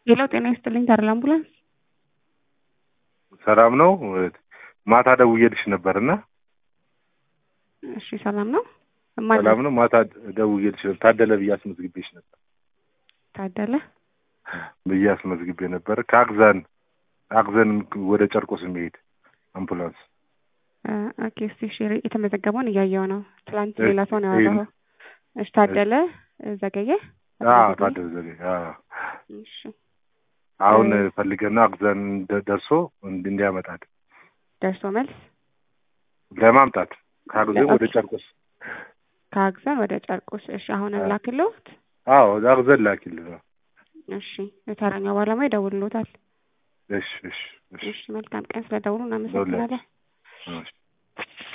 ሄሎ ጤና ይስጥልኝ ተርላ አምቡላንስ ሰላም ነው። ማታ ደውዬልሽ ነበርና እሺ ሰላም ነው እማን ሰላም ነው። ማታ ደውዬልሽ ነበር። ታደለ ብዬ አስመዝግቤሽ ነበር ታደለ ብዬ አስመዝግቤ ነበር። ከአግዛን አግዘን ወደ ጨርቆስ የሚሄድ አምቡላንስ እ ኦኬ እስቲ እሺ የተመዘገበውን እያየው ነው ትላንት እ- ሌላ ሰው ነው ይሄ ያወራው እሺ ታደለ ዘገየ አዎ ታደለ ዘገ አዎ እሺ አሁን እ- ፈልገና አግዛን እንደ- ደርሶ እንዲ- እንዲያመጣት ደርሶ መልስ ለማምጣት ከአግዘን ወደ ኦኬ። ጨርቆስ ከአግዘን ወደ ጨርቆስ እሺ አሁን አዎ። ላክልዎት አዎ አግዘን ላኪልን። እሺ የተረኛው ባለሙያ ይደውልልዎታል እሺ እሺ እሺ እሺ መልካም ቀን ስለደውሉ እናመሰግናለን እሺ